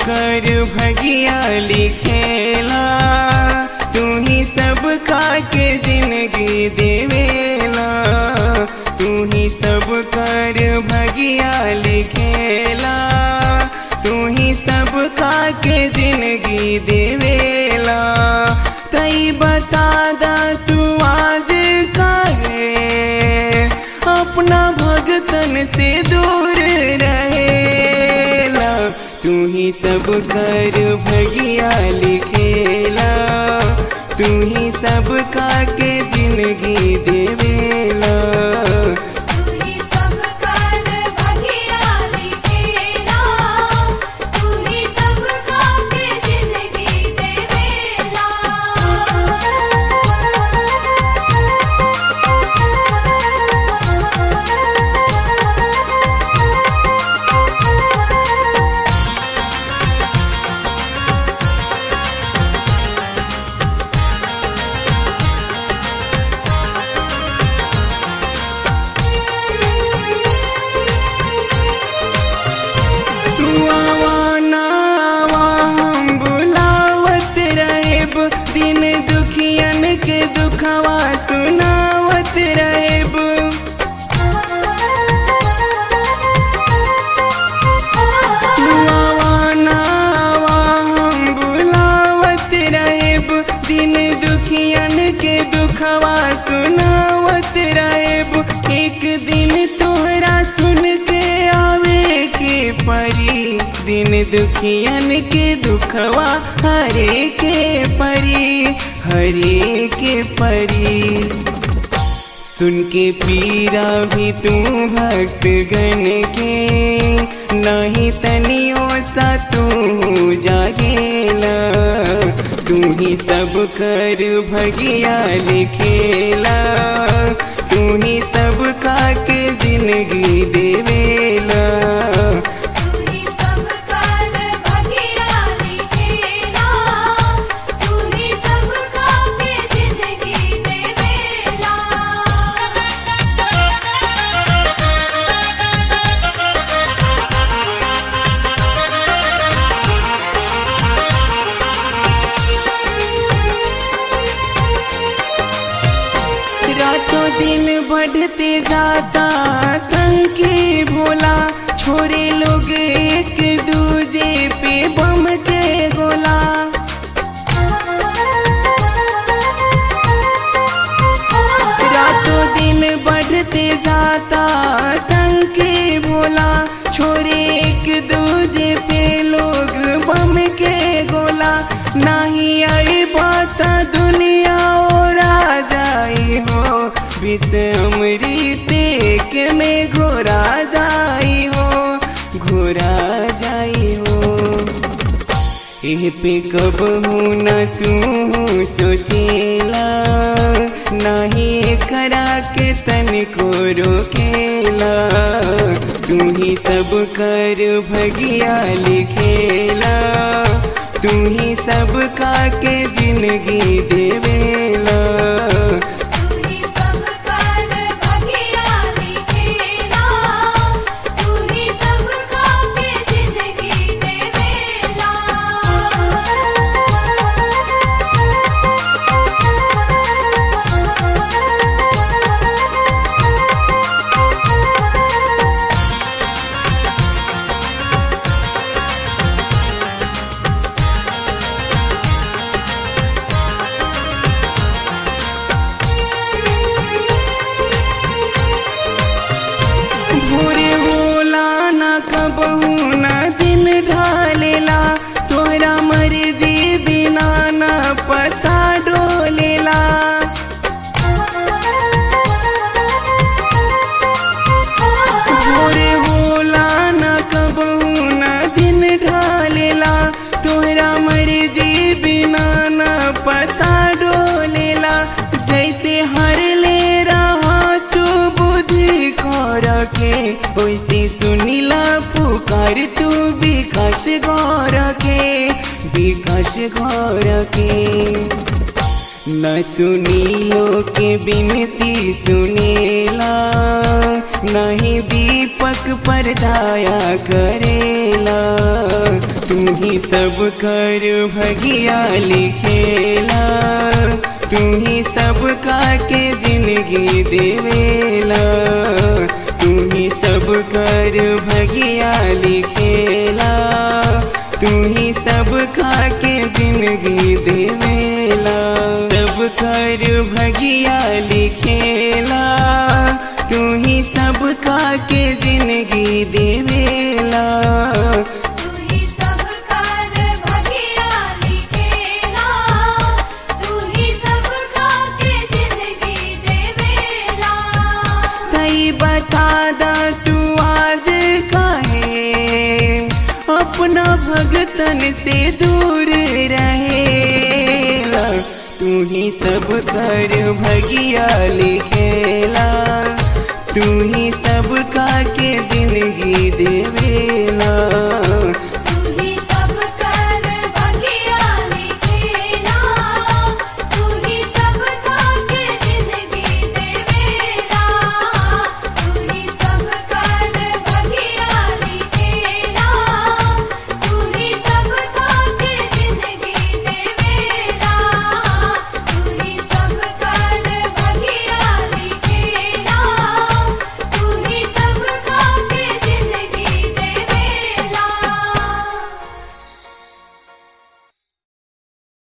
कर भगिया लिखेला तू ही सब का के जिंदगी देवेला तू ही सब कर भगिया लिखेला तू ही सब का के जिंदगी देवेला तई बता दा तू आज काहे अपना भगतन से दूर रहेला तू ही सब कर भगिया लिखेला तू ही सब का के जिंदगी देवेला तू ही सब कर भगिया लिखेला तू ही सब का के जिंदगी देवेला तू आवाना आवा हम बुलावत रहेब दिन दुखियन के दुखवा सुनावत रहेब तू आवाना आवा हम बुलावत रहेब दिन दुखियन के दुखवा सुनावत रहेब एक दिन तोहरा सुन के आवे के परी दिन दुखियन के दुखवा हरे के परी हरे के परी सुन के पीरा भी तू भक्त गण के नहीं तनियो सा तू जागेला तू ही सब कर भगिया लिखेला तू ही सब का के जिंदगी देवेला तू ही सब कर भगिया लिखेला तू ही सब का के जिंदगी देवेला रातों दिन बढ़ते जाता टंकी भोला छोरे लोग एक दूजे पे बम के गोला रातों दिन बढ़ते जाता टंकी भोला छोरे एक दूजे पे लोग बम के गोला नहीं आई बात दुनिया और आ जाई हो विष अमृत के में घोरा जाई हो घोरा जाई हो एह पे कब हूँ न तू सोचेला नहीं करा के तन को रोकेला तू ही सब कर भगिया लिखेला तू ही सब का के जिंदगी देवेला तू ही सब कर भगिया लिखेला तू ही सब का के जिंदगी देवेला भोरे होला न कबहू न दिन ढालेला तोहरा मर्जी बिना न पता डोलेला भोरे होला न कबहू न दिन ढालेला तोहरा मर्जी बिना न पता डोलेला जैसे हर ले रहा तू बुद्धि खौर के वैसे सुनिला पुकार तू विकास गौर के विकास गौर के न सुनीलो के बिनती सुनेला नहीं दीपक पर दाया करेला तू ही सब कर भगिया लिखेला तू ही सब का के जिंदगी देवेला तू ही सब कर भगिया लिखेला तू ही सब का के जिंदगी देवेला सब कर भगिया लिखेला तू ही सब का के जिंदगी देवेला तू ही सब कर भगिया लिखेला तू ही सब का के जिंदगी देवेला तई बता दा तू आज काहे अपना भगतन से दूर रहेला तू ही सब कर भगिया लिखेला तू ही सब का के जिंदगी देवेला